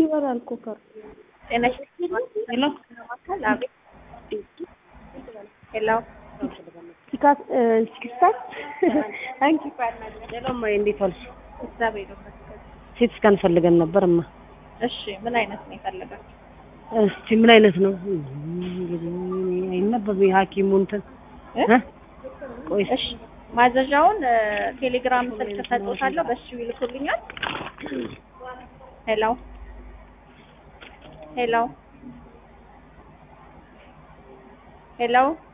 ይበላል እኮ ከር ጤና ይስጥልኝ። ማዕከል አቤት። ሄሎ ሲካስ ሲክስታት አንቺ ሌላማ እንዴት ዋልሽ? እግዚአብሔር ይመስገን። ሴት ስካን ፈልገን ነበር እማ። እሺ ምን አይነት ነው የፈለጋችሁ? እስቲ ምን አይነት ነው እንግዲህ አይነበብ የሐኪሙ እንትን እ? እ? ቆይ እስኪ እሺ ማዘዣውን እ፣ ቴሌግራም ስልክ ሰጥቶታለሁ፣ በሱ ይልኩልኛል። ሄሎ ሄሎ ሄሎ